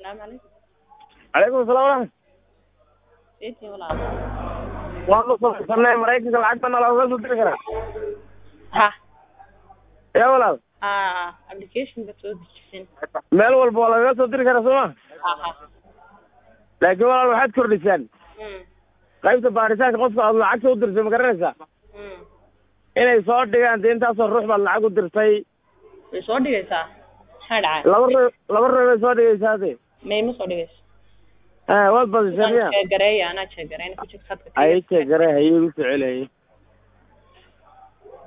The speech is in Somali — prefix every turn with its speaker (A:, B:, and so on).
A: Salaamu calaykum.
B: calaykum asalaam waraxmat
A: Eetii walaal.
B: waan u samaysanay maraykanka lacagta na looga soo diri karaa
A: Ha.
B: yaa walaal
A: Ah, application baad soo dejisan.
B: meel walba waa lagaga soo diri karaa sooma
A: Ha ha.
B: laakiin walaal waxaad kordhisaan
A: Mm.
B: qaybta baaritaanka qofka aad lacagta u dirtay ma garanaysaa
A: Mm.
B: inay soo dhigaan dee intaasoo ruux baad lacag u dirtay
A: Way soo dhigaysaa. Maxaa dhacay?
B: laba ruux laba ruux bay soo dhigaysaa de
A: May ma soo dhigayso.
B: waad badisay miya
A: Waan sheegareeya anaa sheegareeyna ku jirta khadka.
B: ay jeegare hayay u soceliyay